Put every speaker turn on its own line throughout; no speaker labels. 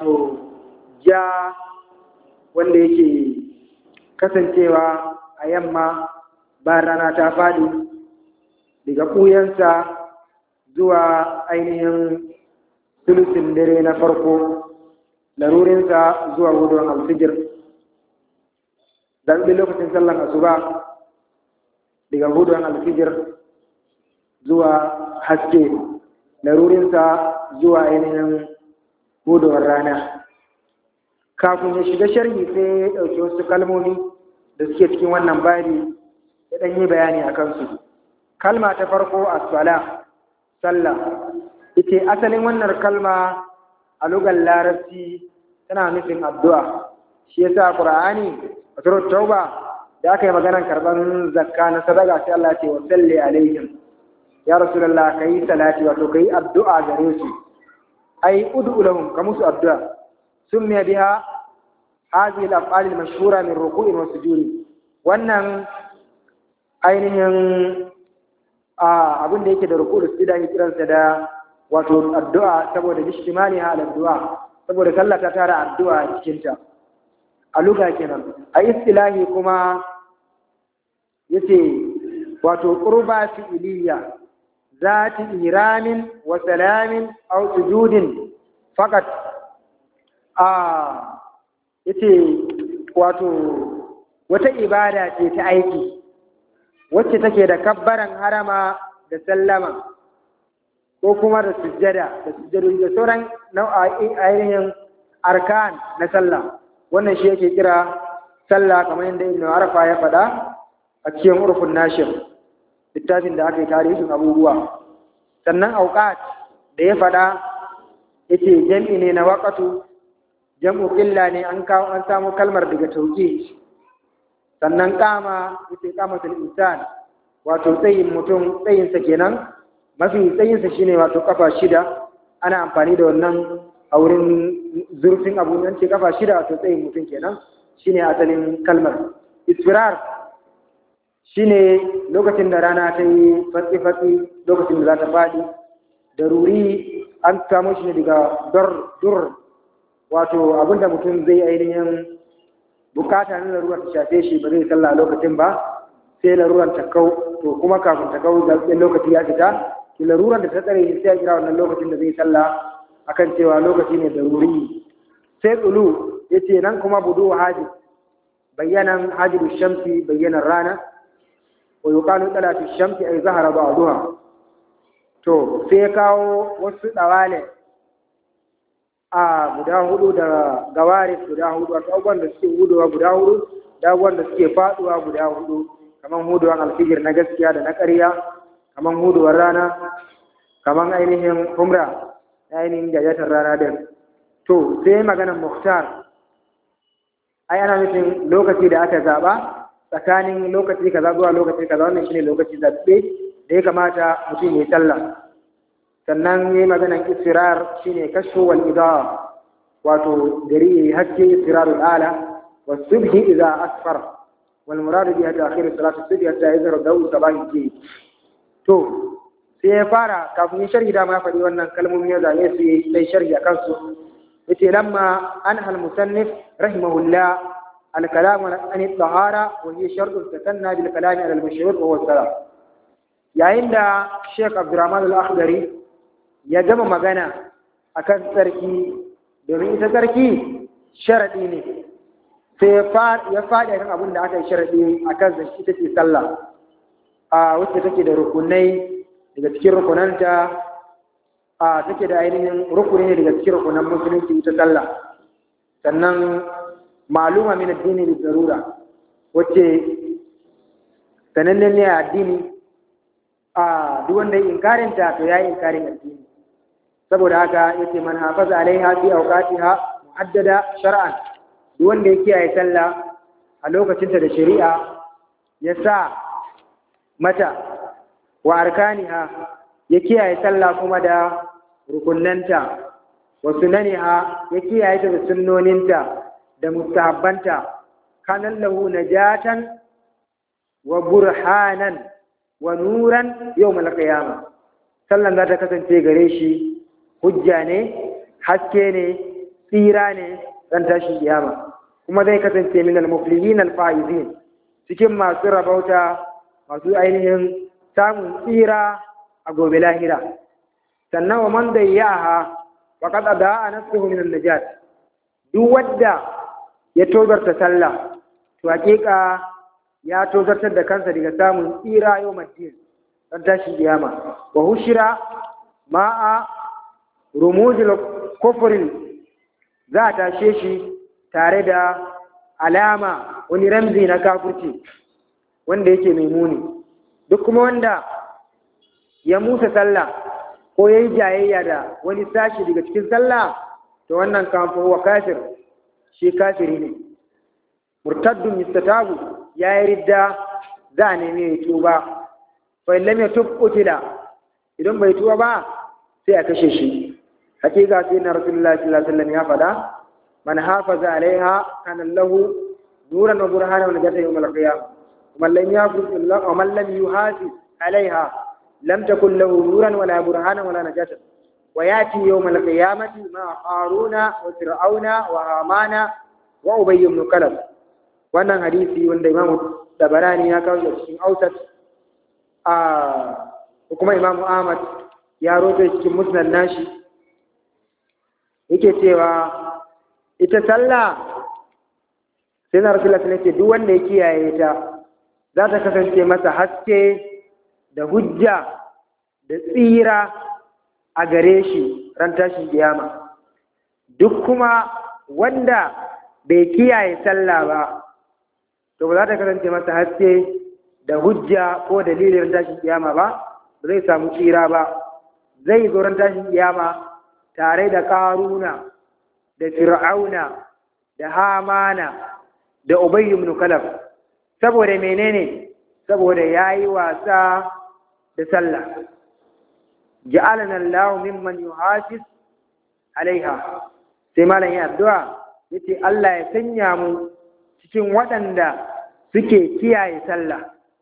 wato ja wanda yake kasancewa a yamma bayan rana ta faɗi daga ɓuyansa zuwa ainihin sulusin dare na farko larurinsa zuwa gudun alfijir dan lokacin sallan asuba daga gudun alfijir zuwa haske larurinsa zuwa ainihin gudun rana kafin ya shiga sharhi sai ya ɗauki wasu kalmomi da suke cikin wannan babi ya ɗan yi bayani a kansu kalma ta farko a sala sallah ita asalin wannan kalma a lugar larabci tana nufin addu'a shi yasa qur'ani a surat tauba da aka yi maganar karban zakka na sadaka sai Allah ce wa salli alaihim ya rasulullah kai salati wato kai addu'a gare su ai ud'u lahum ka musu addu'a summiya biha hadhihi al-af'al al-mashhura min ruku'in wa sujudi wannan ainihin abin da yake da ruku da sujada ya kiransa da wato addu'a saboda bishtimali ha addu'a saboda sallah ta tara addu'a a cikinta a luga kenan a istilahi kuma yace wato qurba fi'liya zati iramin wa salamin aw sujudin faqat a yace wato wata ibada ce ta aiki wacce take da kabbaran harama da sallama ko kuma da sujjada da sujjadu da sauran nau'a'in ainihin arkan na sallah wannan shi yake kira sallah kamar yadda ibn arafa ya faɗa a cikin urfun nashir littafin da aka yi tarihin abubuwa sannan auqat da ya faɗa yace jam'i ne na waqatu jam'u qilla ne an kawo an samu kalmar daga tauqi sannan kama yace qamatul insan wato tsayin mutum tsayinsa kenan mafi tsayinsa shine wato kafa shida ana amfani da wannan a wurin zurfin abu nan ce kafa shida wato tsayin mutum kenan shine asalin kalmar isfirar shine lokacin da rana ta yi fatsi-fatsi lokacin da za ta faɗi da ruri an samu shi ne daga dur wato abinda mutum zai ainihin bukata na larurar ta shafe shi ba zai sallah lokacin ba sai larurar ta kau to kuma kafin ta kau da lokaci ya fita ki larurar da ta tsare shi sai ya kira wannan lokacin da zai sallah akan cewa lokaci ne da ruri sai tsulu ya ce nan kuma budu haji bayyanan hajiru shamsi bayyanan rana wa yuqalu talatu shamsi ay zahara ba'daha to sai ya kawo wasu dawale a guda hudu da gawaris guda hudu wato abubuwan da suke hudowa guda hudu da abubuwan da suke faduwa guda hudu kamar huduwan alfijir na gaskiya da na ƙarya kamar huduwar rana kamar ainihin humra ainihin gajatar rana din to sai maganar muhtar ai ana nufin lokaci da aka zaba tsakanin lokaci kaza zuwa lokaci kaza wannan shine lokaci zaɓe da ya kamata mutum ya yi sallah sannan ya yi maganar isfirar shine kashfu wal idaa wato gari ya yi haske isfirarul ala wa subhi idza asfar wal muradu biha ta'khir salatu subhi hatta yazhar dawu sabahi ke to sai ya fara kafin ya sharhi dama ya faɗi wannan kalmomi ya zane su yi sai sharhi a kansu yace lamma an al musannif rahimahullah al kalam an al tahara wa hiya shartu takanna bil kalam al mashhur wa huwa salat yayin da Sheikh Abdurrahman al Akhdari ya gama magana akan tsarki domin ita tsarki sharadi ne sai ya faɗi akan abin da aka yi sharadi akan zan ita ce sallah a wacce take da rukunai daga cikin rukunanta a take da ainihin rukuni ne daga cikin rukunan musulunci ita sallah sannan maluma min addini bi darura wacce sanannen ne a addini a duk wanda ya inkarin ta to yayi inkarin addini saboda haka yace man hafaza alaiha fi awqatiha muhaddada shar'an duk wanda ya kiyaye sallah a lokacinta da shari'a ya sa mata wa arkaniha ya kiyaye sallah kuma da rukunnanta wa sunaniha ya kiyaye ta da sunnoninta da mustahabbanta kanan lahu najatan wa burhanan wa nuran yawmal qiyamah sallan za ta kasance gare shi hujja ne haske ne tsira ne ran tashin kiyama kuma zai kasance min al-muflihin al-faizin cikin masu rabauta masu ainihin samun tsira a gobe lahira sannan wa man dayyaha faqad adaa nafsuhu min an-najat duk wanda ya tozarta sallah to hakika ya tozartar da kansa daga samun tsira yau maddin ran tashin kiyama wa hushira ma'a rumuzil kufrin za a tashe shi tare da alama wani ramzi na kafurci wanda yake mai muni duk kuma wanda ya musa sallah ko ya yi jayayya da wani sashi daga cikin sallah to wannan kamfa wa kafir shi kafiri ne murtaddun yustatabu ya yi ridda za a nemi ya tuba fa lam yatub utila idan bai tuba ba sai a kashe shi hakika sai na rasulullahi sallallahu alaihi wasallam ya faɗa man hafaza alaiha kana lahu nuran wa burhana wa najata yawm al-qiyamah ومن لم يحافظ ومن لم يحافظ عليها لم تكن له نورا ولا برهانا ولا نجاة وياتي يوم القيامة مع قارون وفرعون وهامان وأبي بن كلب wannan hadisi wanda Imam Tabarani ya kawo cikin Ausat a kuma Imam Ahmad ya roto cikin Musnad nashi yake cewa ita sallah sai na Rasulullah sallallahu alaihi duk wanda ya kiyaye ta za ta kasance masa haske da hujja da tsira a gare shi ran tashin kiyama duk kuma wanda bai kiyaye sallah ba to ba za ta kasance masa haske da hujja ko dalilin tashin kiyama ba zai samu tsira ba zai zo ran tashin kiyama tare da karuna da fir'auna da hamana da ubayy ibn kalab saboda menene saboda yayi wasa da sallah ja'alana Allah mimman yuhafiz alaiha sai malam ya addu'a yace Allah ya sanya mu cikin waɗanda suke kiyaye sallah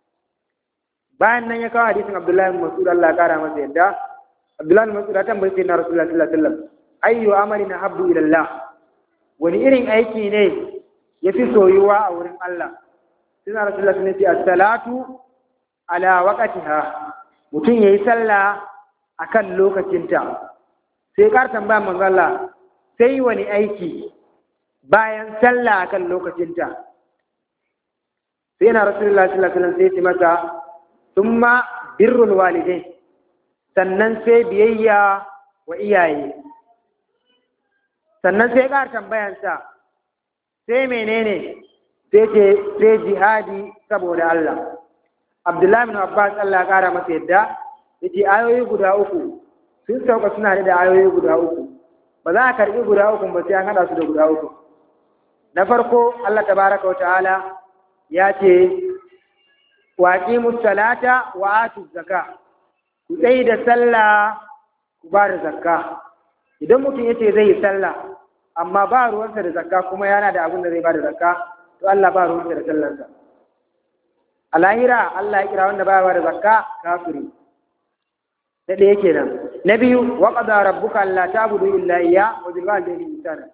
bayan nan ya kawo hadisin Abdullahi bin Mas'ud Allah ya kara masa yadda Abdullahi bin Mas'ud ya tambaye sai na Rasulullah sallallahu alaihi wasallam ayyu amalin habbu ila Allah wani irin aiki ne yafi soyuwa a wurin Allah sai na Rasulullah sun ce as-salatu ala waqtiha mutum yayi sallah akan lokacinta sai kar tambaya manzo Allah sai wani aiki bayan sallah akan lokacinta sai na Rasulullah sallallahu alaihi wasallam sai ce masa thumma birrul walidain sannan sai biyayya wa iyaye sannan sai kar tambayansa sai menene sai ce sai jihadi saboda Allah Abdullahi bin Abbas Allah ya kara masa yadda yace ayoyi guda uku sun sauka suna da ayoyi guda uku ba za a karbi guda uku ba sai an hada su da guda uku na farko Allah tabaraka wa ta'ala ya ce wa aqimus salata wa atuz zaka ku tsayi da sallah ku ba da zakka idan mutum yace zai yi sallah amma ba ruwansa da zakka kuma yana da abin da zai ba da zakka to Allah ba ruwansa da sallarsa a lahira Allah ya kira wanda ba ba da zakka kafiri na ɗaya kenan na biyu wa qada rabbuka alla ta'budu illa iyya wa bil walidayni ihsana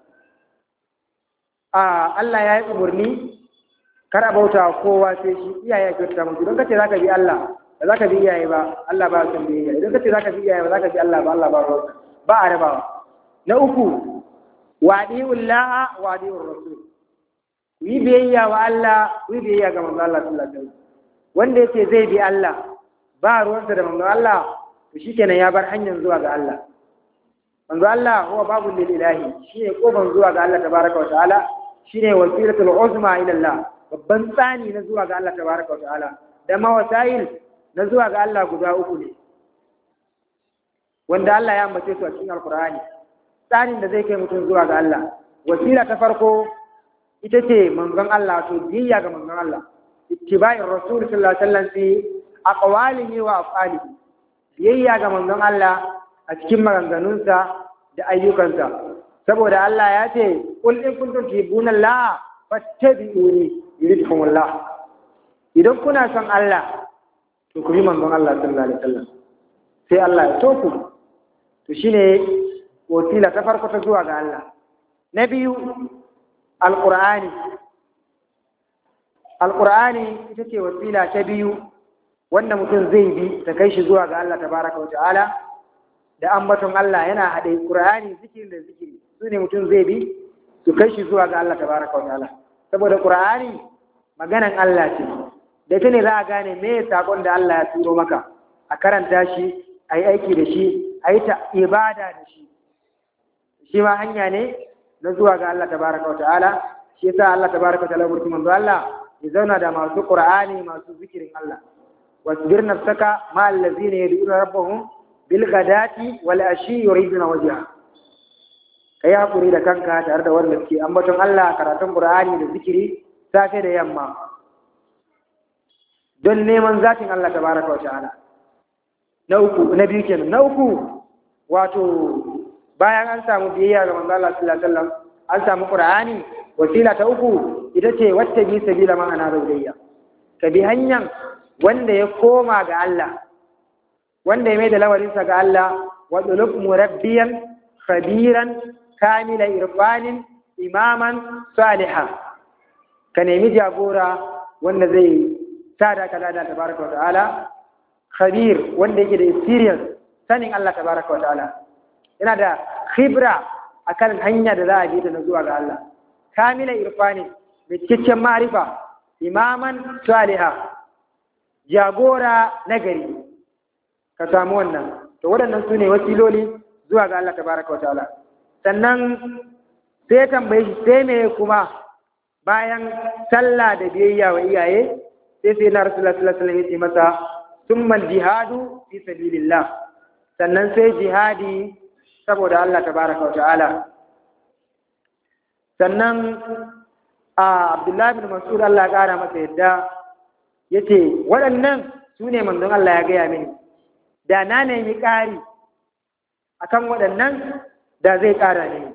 a Allah ya yi umarni kar a bauta kowa sai shi iyaye ya kyauta musu don kace zaka bi Allah ba zaka bi iyaye ba Allah ba san biyayya idan kace zaka bi iyaye ba zaka bi Allah ba Allah ba ruwansa ba a rabawa na uku wadi'ullaha wadi'ur rasul ku yi biyayya wa Allah ku yi biyayya ga manzo Allah sallallahu alaihi wasallam wanda yake zai bi Allah ba ruwansa da manzo Allah to shikenan ya bar hanyar zuwa ga Allah manzo Allah huwa babul lil ilahi shine kofar zuwa ga Allah tabaraka wa ta'ala shine wasilatul uzma ila Allah babban tsani na zuwa ga Allah tabaraka wa ta'ala da mawasail na zuwa ga Allah guda uku ne wanda Allah ya ambace su a cikin alqur'ani tsanin da zai kai mutum zuwa ga Allah wasila ta farko ita ce manzon Allah to biyayya ga manzon Allah ittiba'ir rasul sallallahu alaihi wasallam fi aqwalihi wa af'alihi biyayya ga manzon Allah a cikin maganganunsa da ayyukansa saboda Allah ya ce qul in kuntum tuhibbuna Allah fattabi'uni yuridkum Allah idan kuna son Allah to ku bi manzon Allah sallallahu alaihi wasallam sai Allah ya so ku to shine wasila ta farko ta zuwa ga Allah na biyu alƙur'ani alƙur'ani ita ce wasila ta biyu wanda mutum zai bi ta kai shi zuwa ga Allah tabaraka wa ta'ala da ambaton Allah yana haɗe ƙur'ani zikiri da zikiri su ne mutum zai bi su kai shi zuwa ga Allah tabaraka wa ta'ala saboda ƙur'ani maganan Allah ce da ita ne za a gane me saƙon da Allah ya turo maka a karanta shi a yi aiki da shi a yi ta ibada da shi shi ma hanya ne na zuwa ga Allah tabaraka wa ta'ala shi yasa Allah tabaraka wa ta'ala burki manzo Allah ya zauna da masu Qur'ani masu zikirin Allah wasbir nafsaka ma allazina yad'una rabbahum bil ghadati wal ashi yuriduna wajha kai hakuri da kanka tare da wanda suke ambaton Allah karatun Qur'ani da zikiri safe da yamma don neman zatin Allah tabaraka wa ta'ala na uku na biyu kenan na uku wato bayan an samu biyayya ga manzo Allah sallallahu alaihi wasallam an samu Qur'ani wasila ta uku ita ce wacce bi sabila man ana raudayya ka bi hanyar wanda ya koma ga Allah wanda ya mai da lawarinsa ga Allah wa dulub murabbiyan khabiran kamila irfanin imaman saliha ka nemi jagora wanda zai sada ka da tabaraka wa ta'ala khabir wanda yake da experience sanin Allah tabaraka wa ta'ala yana da khibra akan hanya da za a bi ta na zuwa ga Allah kamila irfani mai cikakken ma'rifa imaman saliha jagora nagari ka samu wannan to waɗannan su ne wasiloli zuwa ga Allah tabaraka wa ta'ala sannan sai tambaye shi sai me kuma bayan sallah da biyayya wa iyaye sai sai na rasulullah sallallahu alaihi wasallam ya ce masa summal jihadu fi sabilillah sannan sai jihadi saboda Allah tabaraka wa ta'ala sannan a Abdullahi bin Mas'ud Allah ya kara masa yadda yace waɗannan su ne manzon Allah ya gaya mini da na nemi ƙari akan waɗannan da zai ƙara ne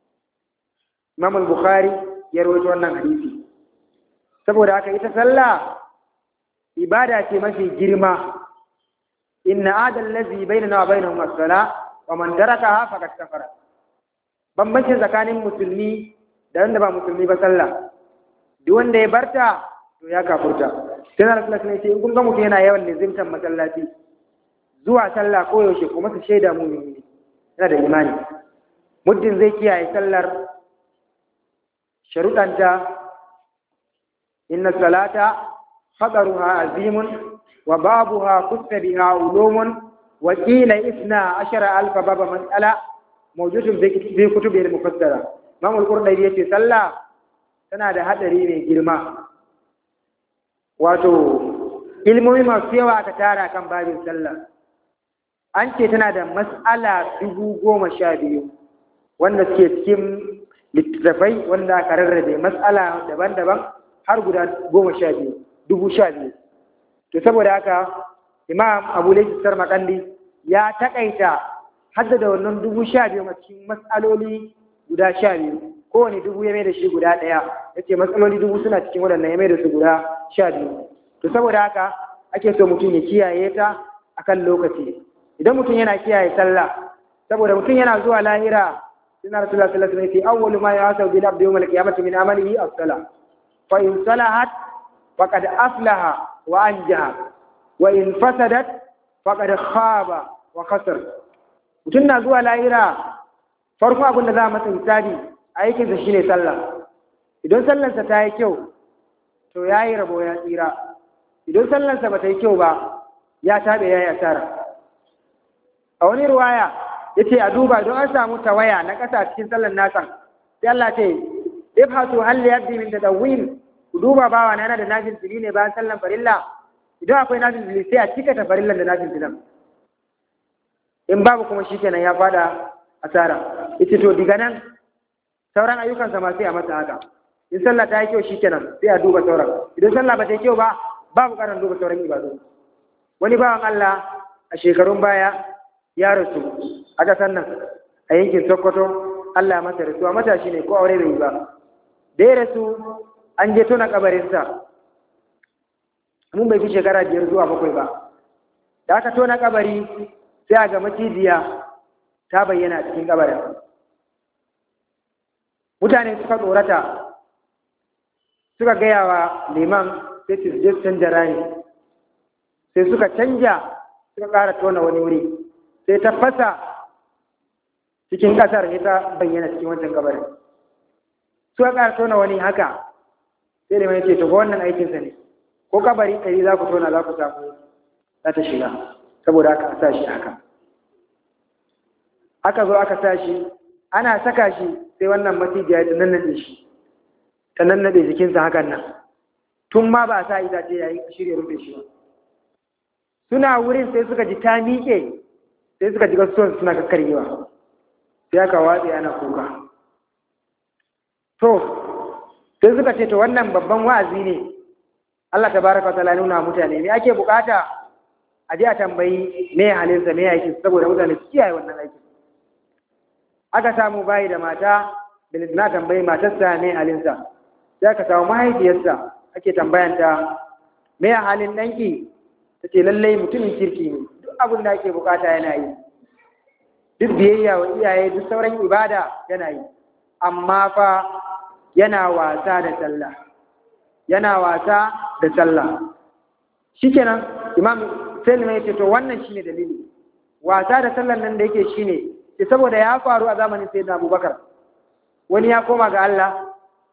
Imam Bukhari ya rawaito wannan hadisi saboda haka ita sallah ibada ce mafi girma inna adal ladzi bainana wa bainahum as-sala wa man tarakaha faqad kafara bambanci tsakanin musulmi da wanda ba musulmi ba sallah duk wanda ya barta to ya kafurta sai na rasulullah ne ce in kun ga mutum yana yawan lizimtan masallaci zuwa sallah ko yaushe kuma su shaida mu ne yana da imani muddin zai kiyaye sallar sharuɗanta inna salata خطرها عظيم وبابها كت بها علوم وقيل إثنى عشر ألف باب مسألة موجود في كتب المفسرة ما القرآن يتي صلى tana da haɗari mai girma wato ilmomi masu yawa aka tara kan babin sallah an ce tana da mas'ala dubu goma sha biyu wanda suke cikin littattafai wanda aka rarrabe mas'ala daban-daban har guda goma sha biyu dubu sha biyu to saboda haka imam abu laifin makandi ya takaita haddada wannan dubu sha biyu a cikin matsaloli guda sha biyu kowane dubu ya mai da shi guda ɗaya ya ce matsaloli dubu suna cikin waɗannan ya mai da su guda sha biyu to saboda haka ake so mutum ya kiyaye ta akan lokaci idan mutum yana kiyaye sallah saboda mutum yana zuwa lahira suna rasulullah sallallahu alaihi wasallam awwalu ma yasabu bil abdi yawm al-qiyamati min amalihi as-salah fa in salahat فقد أفلح وأنجح وإن فسدت فقد خاب وخسر mutum na zuwa lahira farko abin da za a masa misali aikinsa shine sallah idan sallarsa ta yi kyau to ya yi rabo ya tsira idan sallarsa ba ta yi kyau ba ya taɓe ya yi asara a wani ruwaya ya ce a duba don an samu tawaya na ƙasa cikin sallar nasa sai Allah ce ifhatu hal yabdi min tadawwin ku duba bawa na yana da nafin fili ne bayan sallan farilla idan akwai nafin fili sai a cika ta farillan da nafin filan in babu kuma shikenan ya fada asara ita to diga nan sauran ayyukansa ma sai a masa haka in sallah ta yi kyau shikenan sai a duba sauran idan sallah ba ta yi kyau ba babu karan duba sauran ibadu wani bawan Allah a shekarun baya ya rasu a ƙasar nan a yankin Sokoto Allah masa rasuwa matashi ne ko aure bai yi ba da ya rasu an je tona kabarinsa mun bai fi shekara biyar zuwa bakwai ba da aka tona kabari sai a ga macijiya ta bayyana cikin kabarin mutane suka tsorata suka gaya wa liman sai su je su canja rani sai suka canja suka ƙara tona wani wuri sai ta fasa cikin ƙasar ya ta bayyana cikin wancan kabarin suka ƙara tona wani haka sai liman ya ce to wannan aikinsa ne ko kabari ɗari za ku tona za ku samu za ta shiga saboda aka sa shi haka aka zo aka sa shi ana saka shi sai wannan masijiya ta nannaɗe shi ta nannaɗe jikinsa hakan nan tun ma ba a sa itace yayi shirya rufe shi ba suna wurin sai suka ji ta miƙe sai suka ji kasuwan suna kakkaryewa sai aka watse ana kuka to sai suka ce to wannan babban wa'azi ne Allah tabaraka wa ta'ala nuna mutane me ake bukata a je a tambayi me halinsa me yake saboda mutane su kiyaye wannan aikin aka samu bayi da mata da na tambayi matarsa me halinsa sai aka samu mahaifiyarsa ake tambayanta me halin ɗanki ta ce lallai mutumin kirki ne duk abin da ake bukata yana yi duk biyayya wa iyaye duk sauran ibada yana yi amma fa yana wasa da sallah yana wasa da sallah shikenan imam sai ya ce to wannan shine dalili wasa da sallan nan da yake shine ce saboda ya faru a zamanin sayyidina abubakar wani ya koma ga Allah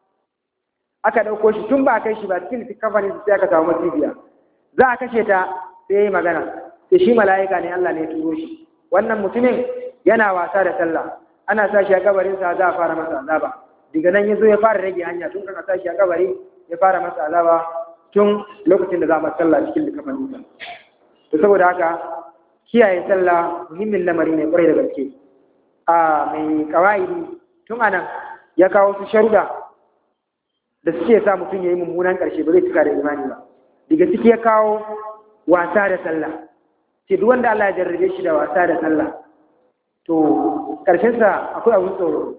aka ɗauko shi tun ba a kai shi ba cikin kafanin sai aka samu masibiya za a kashe ta sai yi magana sai shi mala'ika ne Allah ne ya turo shi wannan mutumin yana wasa da sallah ana sa shi a kabarin sa za a fara masa azaba daga nan ya zo ya fara rage hanya tun kan a sa shi a kabari ya fara masa azaba tun lokacin da za mu sallah cikin kafanin sa to saboda haka kiyaye sallah muhimmin lamari ne kwarai da gaske a mai kawaidi tun anan ya kawo su sharuda da suke sa mutum ya yi mummunan ƙarshe ba zai cika da imani ba daga ciki ya kawo wasa da sallah ce duk wanda Allah ya jarrabe shi da wasa da sallah to ƙarshensa akwai abin tsoro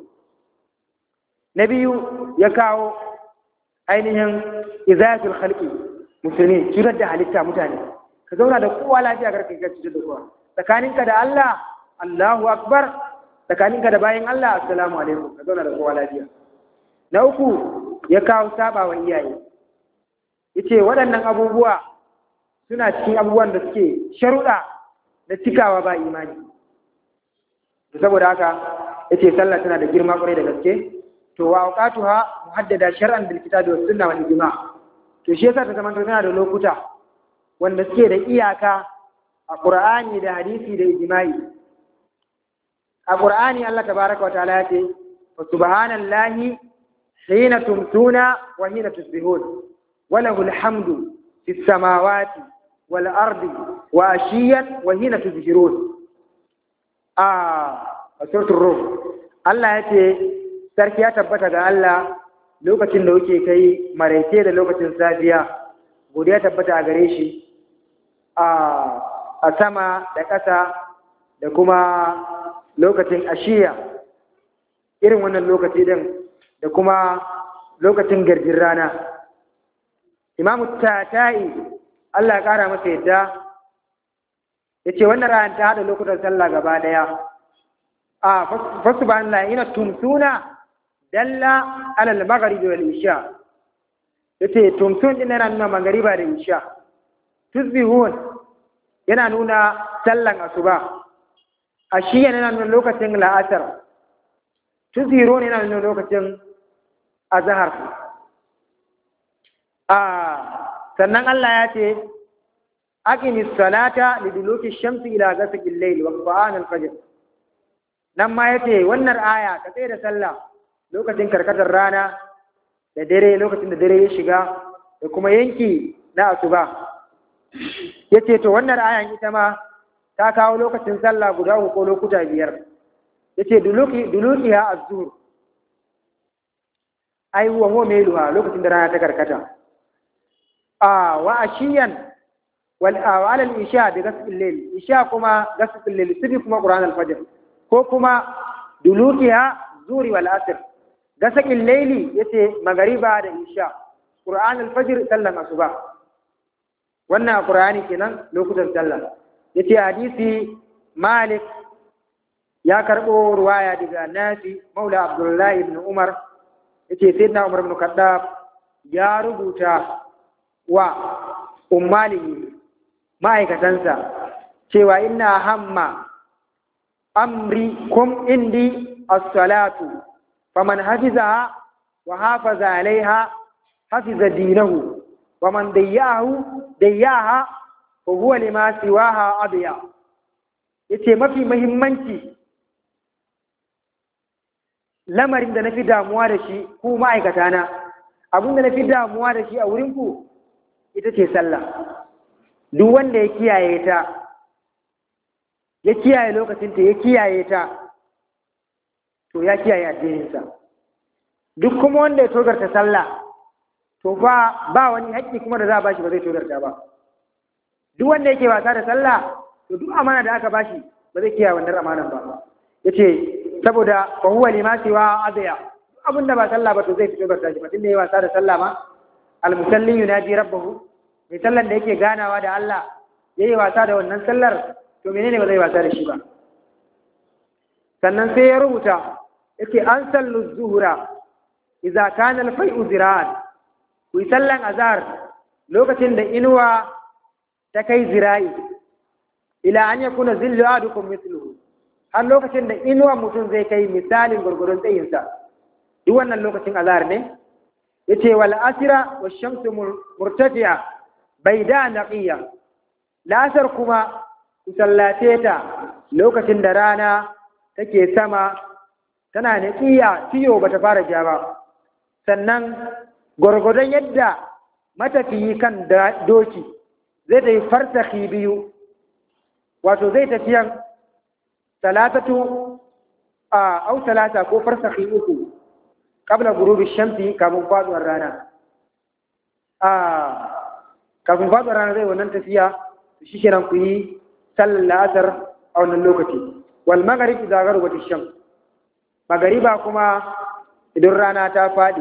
na biyu ya kawo ainihin izayatul khalqi musulmi cutar da halitta mutane ka zauna da kowa lafiya karka ka cutar da kowa tsakaninka da Allah Allahu akbar tsakaninka da bayan Allah assalamu alaikum ka zauna da kowa lafiya na uku ya kawo saba wa iyaye yace waɗannan abubuwa suna cikin abubuwan da suke sharuɗa da cikawa ba imani saboda haka yace sallah tana da girma kwarai da gaske to wa awqatuha muhaddada shar'an bil kitabi was sunna wal ijma to shi yasa ta zama tana da lokuta wanda suke da iyaka a qur'ani da hadisi da ijma'i a qur'ani Allah tabaraka wa ta'ala yace wa subhanallahi hina tumtuna wa hina tusbihun وله الحمد في السماوات والأرض وأشيا وحين تظهرون آه سورة الروم الله يتي sarki ya tabbata ga Allah lokacin da kuke kai maraice da lokacin safiya godiya tabbata a gare shi a sama da ƙasa da kuma lokacin ashiya irin wannan lokaci din da kuma lokacin garjin rana imamu tatai Allah ya ƙara masa yadda ya ce wannan ranar ta haɗa lokutan sallah gaba ɗaya a fasu ba Allah ina tumsuna dalla alal magharibi wal isha ya ce tumsun ɗin yana nuna magariba da isha tusbihun yana nuna sallan asuba a shi yana nuna lokacin la'asar tusbihun yana nuna lokacin azhar a sannan Allah ya ce aqimi salata liduluki shamsi ila ghasaqi al-layl wa qur'an al-fajr nan ma yace wannan aya ka tsaye da sallah lokacin karkatar rana da dare lokacin da dare ya shiga da kuma yanki na asuba yace to wannan ayan ita ma ta kawo lokacin sallah guda uku ko lokuta biyar yace duluki dulukiha az-zuhr ai huwa huwa mailuha lokacin da rana ta karkata a wa ashiyan wal awal al isha bi ghasb al layl isha kuma ghasb al layl sibi kuma qur'an al fajr ko kuma dulukiha zuri wal asr ghasb al layl yace magariba da isha qur'an al fajr sallan asuba wannan qur'ani kenan lokutan sallah yace hadisi malik ya karbo ruwaya daga nafi maula abdullahi ibn umar yace sayyidina Umar ibn Khattab ya rubuta wa ummalihi ma'aikatansa cewa inna hamma amri kum indi as-salatu faman hafizaha wa hafaza alaiha hafiza dinahu wa man dayyahu dayyaha wa huwa lima siwaha adiya yace mafi muhimmanci lamarin da nafi damuwa da shi ku ma'aikata na abin da nafi damuwa da shi a wurin ku ita ce sallah duk wanda ya kiyaye ta ya kiyaye lokacinta ya kiyaye ta to ya kiyaye addininsa duk kuma wanda ya togarta sallah to ba ba wani haƙƙi kuma da za a bashi ba zai togarta ba duk wanda yake wasa da sallah to duk amana da aka bashi ba zai kiyaye wannan amanan ba yace saboda fa huwa lima siwa adya duk abin da ba sallah ba to zai fito garta shi ba tunda yayi wasa da sallah ma al musalli yunaji rabbahu mai sallan da yake ganawa da Allah yayi wasa da wannan sallar to menene ba zai wasa da shi ba sannan sai ya rubuta yake an sallu zuhura idza kana al fai'u zira'an ku yi sallan azhar lokacin da inuwa ta kai zira'i ila an yakuna zillu adukum mithluhu har lokacin da inuwa mutum zai kai misalin gurgurun tsayinsa duk wannan lokacin azhar ne yace wal asira wash shamsu murtafi'a bayda naqiya lasar kuma ku sallace ta lokacin da rana take sama tana naqiya tiyo bata fara ja ba sannan gwargwadon yadda matafiyi kan doki zai tafi farsahi biyu wato zai tafiyan talatatu a au talata ko farsahi uku kabla gurubi shamsi kafin faduwar rana a kafin faduwar rana zai wannan tafiya shi kenan ku yi sallar la'asar a wannan lokaci wal magharib idza gharabat ash-shams magariba kuma idan rana ta fadi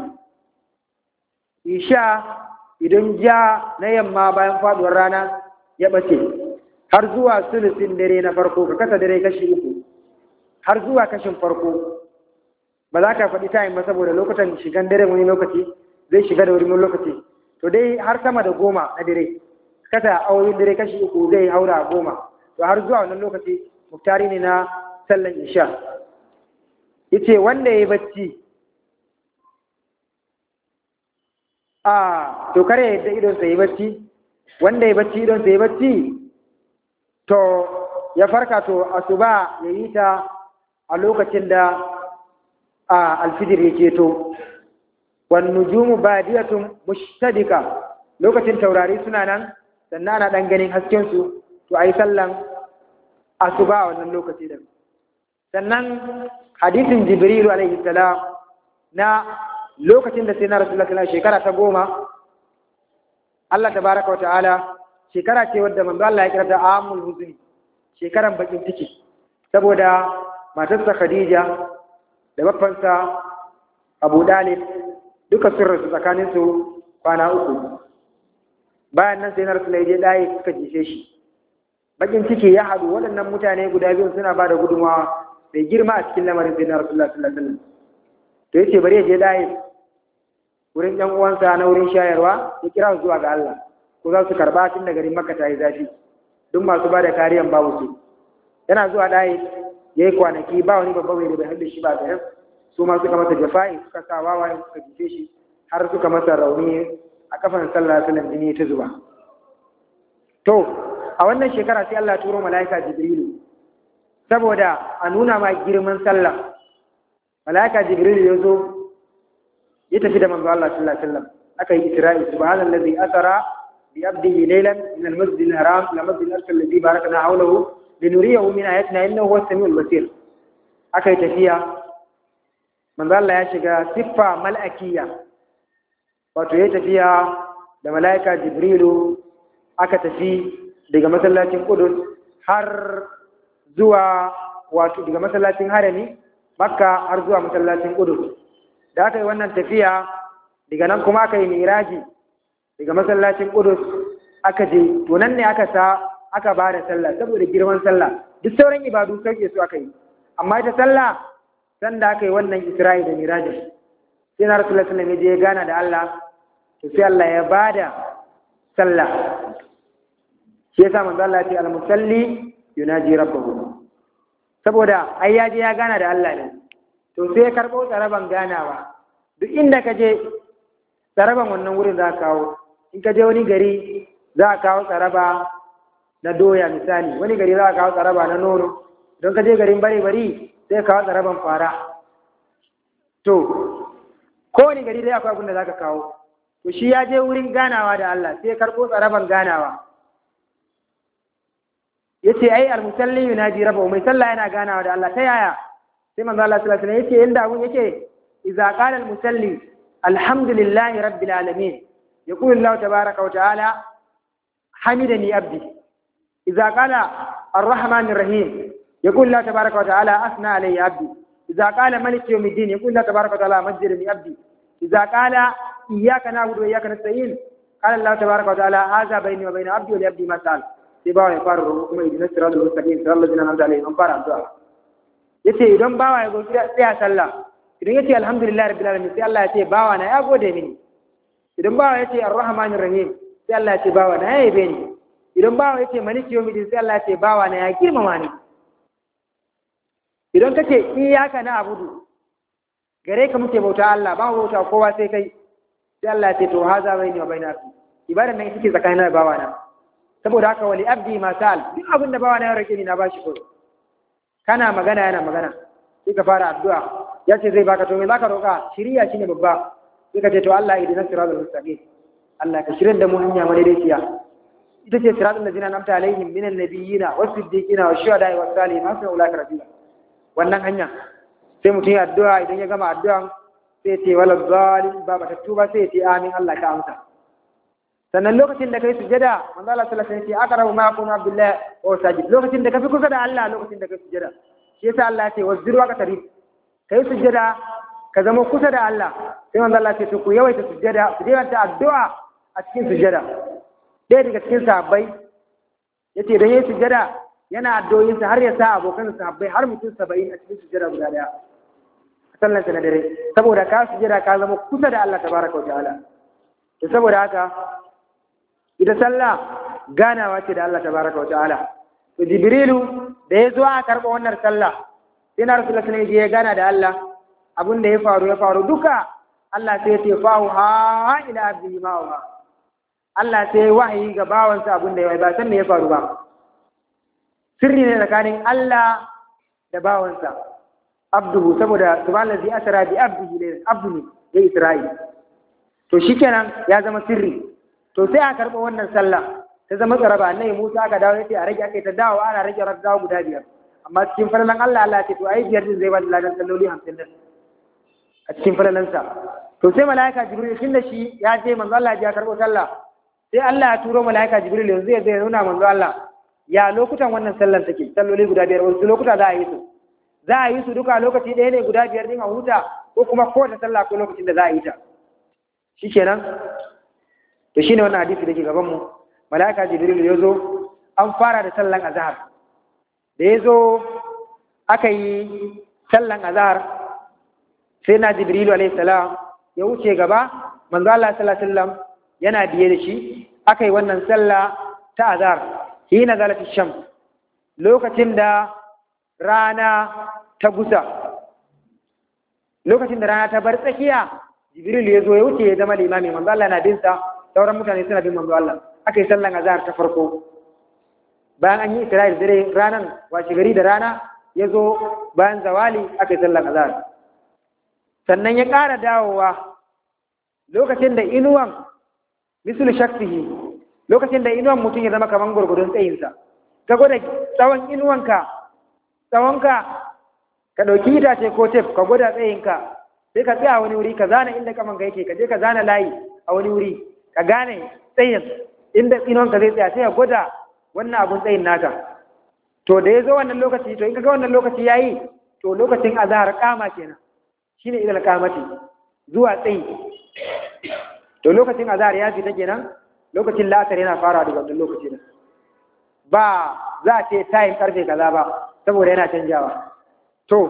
isha idan ja na yamma bayan faduwar rana ya bace har zuwa sulusin dare na farko ka kasa dare kashi uku har zuwa kashin farko ba za ka faɗi time ba saboda lokutan shigan dare wani lokaci zai shiga da wuri wani lokaci to dai har sama da goma na dare kasa awoyin dare kashi uku zai haura goma to har zuwa wannan lokaci muktari ne na sallan isha yace wanda ya yi bacci a to kare yadda idon sa yi bacci wanda ya bacci idon sa yi bacci to ya farka to asuba ya yi ta a lokacin da a alfijir ya keto wan nujumu badiyatun mushtadika lokacin taurari suna nan sannan ana dan ganin hasken su to ayi sallan asuba a wannan lokaci da sannan hadisin jibrilu alaihi salam na lokacin da sai na rasulullah sallallahu shekara ta goma Allah tabaraka wa ta'ala shekara ce wadda manzo Allah ya kira ta amul huzni shekaran bakin ciki saboda matarsa Khadija da baffansa Abu Dalib duka sun rasu tsakanin su kwana uku bayan nan sai na rasulullah ya je dai suka jishe shi bakin ciki ya haɗu waɗannan mutane guda biyu suna ba da gudunmawa mai girma a cikin lamarin sai na rasulullah sallallahu alaihi wasallam to yace bari ya je dai wurin ɗan uwansa na wurin shayarwa ya kira su zuwa ga Allah ko za su karba tun da garin Makka ta yi zafi duk masu ba da kariyan babu su yana zuwa dai yayi kwanaki ba wani babba mai da bai haɗe shi ba garin su ma suka masa jafa'i suka sa wawaye suka jife shi har suka masa rauni a kafan sallah sallan jini ta zuba to a wannan shekara sai Allah turo mala'ika Jibrilu saboda a nuna ma girman sallah mala'ika Jibrilu ya zo ya tafi da manzo Allah sallallahu alaihi wasallam aka yi Isra'i subhanallazi asara bi abdihi laylan min al-masjid al-haram ila masjid al-aqsa alladhi barakna hawlahu linuriyahu min ayatina innahu huwas samiul basir aka yi tafiya manzo Allah ya shiga siffa mal'akiyya wato ya tafiya da mala'ika Jibrilu aka tafi daga masallacin Qudus har zuwa wato daga masallacin Harami Makka har zuwa masallacin Qudus da aka yi wannan tafiya daga nan kuma aka yi miraji daga masallacin Qudus aka je to nan ne aka sa aka ba da sallah saboda girman sallah duk sauran ibadu sauke su aka yi amma ita sallah sanda aka yi wannan Isra'i da miraji sai na rasulullah sallallahu alaihi ya gana da Allah to sai Allah ya bada sallah shi yasa manzo Allah ya ce al-musalli yunaji rabbahu saboda ai ya je ya gana da Allah ne to sai ya karbo tsaraban ganawa duk inda ka je tsaraban wannan wurin za ka kawo in ka je wani gari za a kawo tsaraba na doya misali wani gari za a kawo tsaraba na nono don ka je garin bare bari sai kawo tsaraban fara to kowane gari dai akwai abin da za ka kawo to shi ya je wurin ganawa da Allah sai ya karɓo tsaraban ganawa ya ce ai almusalli yunaji rabbahu mai sallah yana ganawa da Allah ta yaya sai manzo Allah sallallahu alaihi wasallam yace inda abun yake idza qala almusalli alhamdulillahi rabbil alamin yaqulu Allah tabaaraka wa ta'ala hamidani abdi idza qala arrahmanir rahim yaqulu Allah tabaaraka wa ta'ala asna alayya abdi idza qala malik yawmiddin yaqulu Allah tabaaraka wa ta'ala majjidani abdi idza qala iyyaka na'budu wa iyyaka nasta'in qala Allah tabaaraka wa ta'ala hadha bayni wa bayna abdi wa li abdi ma sa'al sai bawa ya fara roƙo kuma idan siratul mustaqim siratal ladzina an'amta alaihim an fara addu'a yace idan bawa ya gobe tsaya sallah idan yace alhamdulillah rabbil alamin sai Allah ya ce bawa na ya gode mini idan bawa yace arrahmanir rahim sai Allah ya ce bawa na ya yabe ni idan bawa yace maliki yawmiddin sai Allah ya ce bawa na ya girmama ni idan kace iyyaka na abudu gare ka muke bauta Allah ba mu bauta kowa sai kai sai Allah ya ce to haza baini wa baina abdi ibadan nan take tsakanin da bawa na saboda haka wali abdi ma sal duk abin da bawa na ya rake ni na bashi ko kana magana yana magana sai ka fara addu'a ya ce zai baka to me zaka roka shiriya shine babba sai ka ce to Allah idina siratal mustaqim Allah ka shirin da mu hanya madaidaiciya ita ce siratal ladina namta alaihim minan nabiyina was siddiqina was shuhada'i was salihin hasuna ulaka rafiqa wannan hanya sai mutum ya addu'a idan ya gama addu'an sai ce wala zalim ba ba tuba sai ce amin Allah ka amsa sannan lokacin da kai sujada manzo Allah sallallahu alaihi wasallam ya ce aqrabu ma yakunu abdullah wa sajid lokacin da ka fi kusa da Allah lokacin da kai sujada shi yasa Allah ya ce wazir wa katari kai sujada ka zama kusa da Allah sai manzo Allah ya ce to ku yawaita sujada ku yawaita addu'a a cikin sujada ɗaya daga cikin sahabbai yace da yayi sujada yana addu'o'insa har ya sa abokan sahabbai har mutum saba'in a cikin sujada guda daya sallansa na dare saboda ka sujada ka zama kusa da Allah tabaraka wa ta'ala to saboda haka ita sallah ganawa ce da Allah tabaraka wa ta'ala to jibrilu da ya zo a karɓa wannan sallah sai na rasulullah sallallahu alaihi ya gana da Allah abin da ya faru ya faru duka Allah sai ya ce fahu ha ila abdi ma wa Allah sai wahayi ga bawansa abin da ya ba san me ya faru ba sirri ne tsakanin Allah da bawansa abduhu saboda subhanallazi asra bi abdihi laylan abdu ne ya isra'i to shikenan ya zama sirri to sai a karɓa wannan sallah ta zama tsaraba annabi Musa aka dawo yace a rage aka ta dawo ana rage rakawa guda biyar amma cikin falalan Allah Allah ya ce to ai biyar din zai ba da ladan salloli 50 din a cikin falalansa to sai malaika jibril tunda shi ya je manzo Allah ya karɓo sallah sai Allah ya turo malaika jibril yanzu ya zai nuna manzo Allah ya lokutan wannan sallan take salloli guda biyar wasu lokuta za a yi su za a yi su duka lokaci ɗaya ne guda biyar din a huta ko kuma kowace sallah ko lokacin da za a yi ta shikenan to shine wannan hadisi da ke gaban mu malaika jibril ya zo an fara da sallan azhar da ya zo aka yi sallan azhar sai na jibril alayhi salam ya wuce gaba manzo Allah sallallahu alaihi wasallam yana biye da shi aka yi wannan sallah ta azhar hina zalati sham lokacin da rana ta gusa lokacin da rana ta bar tsakiya jibril ya zo ya wuce ya zama limami manzo Allah na bin sa sauran mutane suna bin manzo Allah aka yi sallan azhar ta farko bayan an yi isra'il dare ranan washe gari da rana ya zo bayan zawali aka yi sallan azhar sannan ya ƙara dawowa lokacin da inuwan misul shakfihi lokacin da inuwan mutum ya zama kamar gurgudun tsayinsa ka gwada tsawon inuwanka tsawonka ka ɗauki itace ko tef ka gwada tsayinka sai ka tsaya wani wuri ka zana inda kamanka yake ka je ka zana layi a wani wuri ka gane tsayin inda inuwanka zai tsaya sai ka gwada wannan abun tsayin naka to da ya zo wannan lokaci to in ka ga wannan lokaci ya yi to lokacin azahar kama kenan shine ilal kamati zuwa tsayi to lokacin azahar ya fita kenan lokacin la'asar yana farawa daga wannan lokaci ne ba za a ce tayin karfe kaza ba saboda yana canjawa to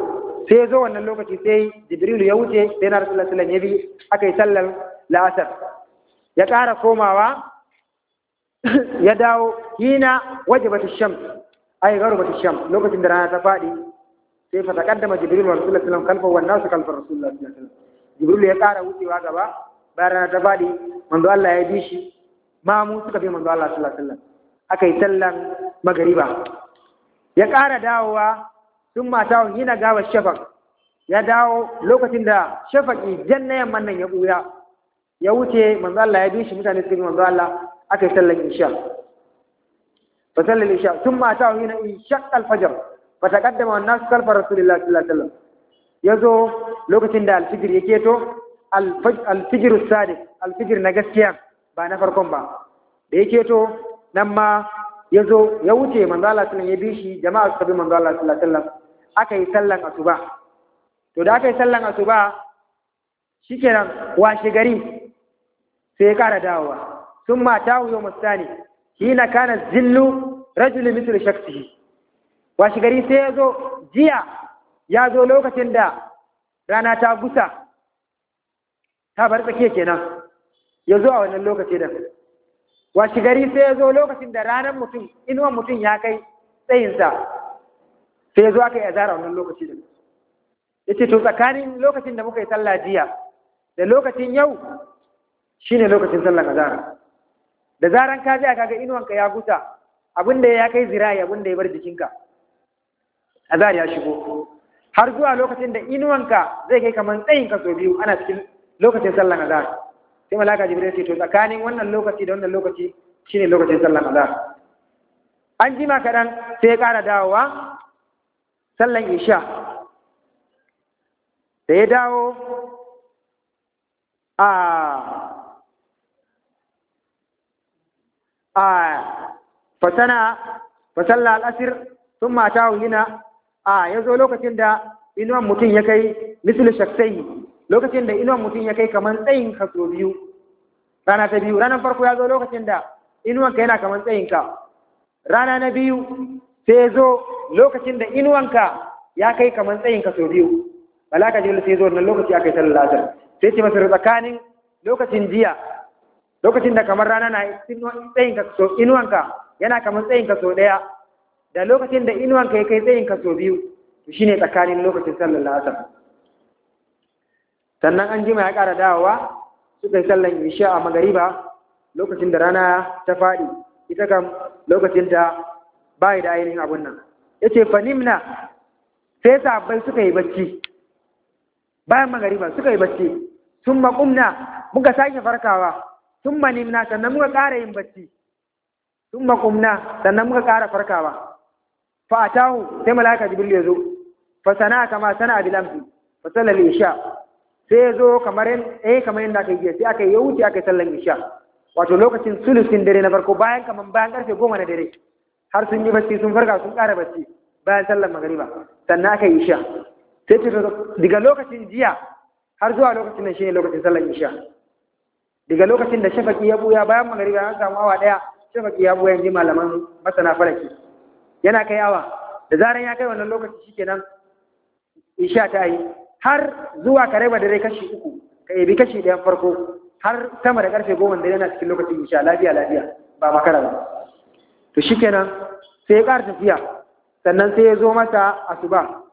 sai ya zo wannan lokaci sai jibrilu ya wuce sai na rasulullah sallallahu alaihi ya bi aka yi sallar la'asar ya ƙara komawa ya dawo hina wajibatu shams ay gharbatu shams lokacin da rana ta faɗi sai fa taqaddama jibril wa rasulullah sallallahu alaihi wasallam kalfa wan nasu kalfa rasulullah sallallahu alaihi wasallam jibril ya ƙara wucewa gaba bayan rana ta faɗi manzo Allah ya bi shi mamu suka bi manzo Allah sallallahu alaihi wasallam aka yi sallan magariba ya ƙara dawowa sun mata hina gawa shafaq ya dawo lokacin da shafaqi janna yamman nan ya buya ya wuce manzo Allah ya bi shi mutane suka bi manzo Allah aka yi sallan isha fa sallal isha sun mata hina ishaq al-fajr fa taqaddama wan nas kalfa rasulillah sallallahu alaihi wasallam yazo lokacin da al-fajr ya keto al-fajr as-sadiq al-fajr na gaskiya ba na farkon ba da ya keto nan ma ya zo ya wuce manzo Allah sallallahu ya bi shi jama'a suka bi manzo Allah sallallahu alaihi wasallam aka yi sallan asuba to da aka yi sallan asuba shikenan washe gari sai ya kara dawowa sun mata yau mustani hina kana zillu rajul mithlu shaksihi washe gari sai ya zo jiya ya zo lokacin da rana ta gusa ta bar tsakiya kenan ya zo a wannan lokaci da washi gari sai ya zo lokacin da ranar mutum inuwan mutum ya kai tsayinsa sai ya zo aka yi azara wannan lokaci da ya ce to tsakanin lokacin da muka yi sallah jiya da lokacin yau shine lokacin sallar azara da zaran ka ji kaga inuwanka ya gusa abin da ya kai zirayi abin da ya bar jikinka azar ya shigo har zuwa lokacin da inuwanka zai kai kamar tsayinka sau biyu ana cikin lokacin sallar azara sai malaka jibril ce to tsakanin wannan lokaci da wannan lokaci shine lokacin sallan azhar an jima kaɗan sai ya ƙara dawowa sallan isha da ya dawo a a fasana fasalla al'asir sun mata hina a ya zo lokacin da inuwan mutum ya kai misali shaksai lokacin da inuwan mutum ya kai kamar tsayin ka so biyu rana ta biyu ranar farko ya zo lokacin da inuwanka yana kamar tsayin ka rana na biyu sai ya zo lokacin da inuwanka ya kai kamar tsayin ka so biyu malaka jibril sai ya zo wannan lokaci aka yi sallar asar sai ce masa tsakanin lokacin jiya lokacin da kamar rana na tsayin ka so inuwanka yana kamar tsayin ka so daya da lokacin da inuwanka ya kai tsayin ka so biyu to shine tsakanin lokacin sallar asar sannan an jima ya ƙara dawowa suka yi sallan isha a magariba lokacin da rana ta faɗi ita kam lokacin ta bayi da ainihin abun nan ya ce fanimna sai sabbai suka yi bacci bayan magariba suka yi bacci sun maƙumna muka sake farkawa sun manimna sannan muka ƙara yin bacci sun maƙumna sannan muka ƙara farkawa fa atahu sai malaka jibril ya zo fa sana kama sana bil amsi fa sallal isha sai ya zo kamar eh kamar yadda aka yi sai aka yi wuce aka yi sallan isha wato lokacin sulusin dare na farko bayan kamar bayan karfe goma na dare har sun yi bacci sun farka sun ƙara bacci bayan sallan magariba sannan aka yi isha sai ce daga lokacin jiya har zuwa lokacin nan shine lokacin sallan isha daga lokacin da shafaki ya buya bayan magariba an samu awa daya shafaki ya buya ji malaman masana falaki yana kai awa da zaran ya kai wannan lokaci shikenan isha ta yi har zuwa ka raba dare kashi uku ka ebi kashi ɗayan farko har sama da karfe goma da yana cikin lokacin isha lafiya lafiya ba makara ba to shikenan sai ya ƙara tafiya sannan sai ya zo masa asuba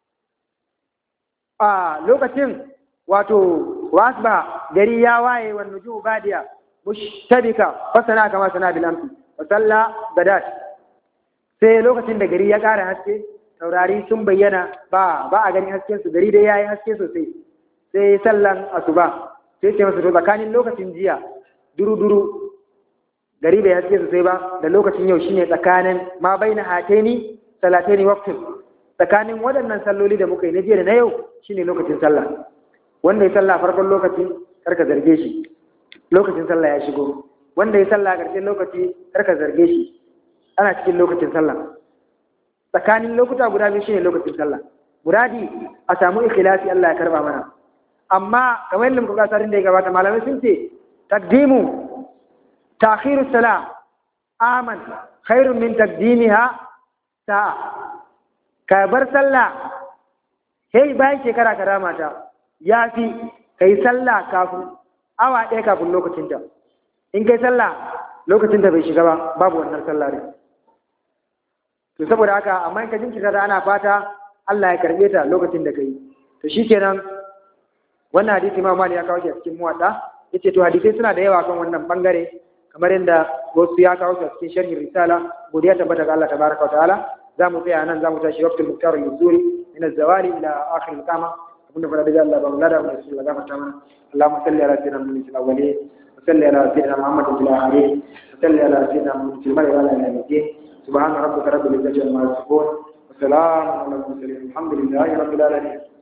a lokacin wato wasba gari ya waye wa nuju badiya mushtabika fasana kama sana bil amsi wa salla gadat sai lokacin da gari ya ƙara haske taurari sun bayyana ba ba a ganin hasken su gari dai yayi haske sosai sai sallan asuba sai ce masa to tsakanin lokacin jiya duru duru gari bai haske sosai ba da lokacin yau shine tsakanin ma baina hataini salataini waqtin tsakanin waɗannan salloli da muka yi na jiya da na yau shine lokacin sallah wanda ya sallah farkon lokaci karka zarge shi lokacin sallah ya shigo wanda ya sallah a ƙarshen lokaci karka zarge shi ana cikin lokacin sallah tsakanin lokuta guda biyu shine lokacin sallah muradi a samu ikhlasi Allah ya karba mana amma kamar yadda muka ga sarin da ya gabata malamai sun ce taqdimu ta'khiru salam aman khairun min taqdimiha sa'a ka bar sallah sai bayan shekara ka rama ta ya fi kai sallah kafin awa ɗaya kafin lokacinta in kai sallah lokacinta bai shiga ba babu wannan sallah ne to saboda haka amma in ka jinkirta da ana fata Allah ya karbe ta lokacin da kai to shikenan wannan hadisi Imam Malik ya kawo shi a cikin muwadda yace to hadisai suna da yawa kan wannan bangare kamar yadda wasu ya kawo shi a cikin sharhin risala godiya tabbata ga Allah tabaraka wa ta'ala za mu tsaya nan za mu tashi waqtul muktar yuzuri min az-zawali ila akhir al-qama abin da fara da Allah ba mu lada mu rasul Allah gafarta mana Allahumma salli ala sayyidina Muhammad fil awwalin wa salli ala sayyidina Muhammad fil akhirin wa salli ala sayyidina Muhammad fil mar'i wa ala alihi سبحان ربك رب العزة عما يصفون وسلام على المرسلين الحمد لله رب العالمين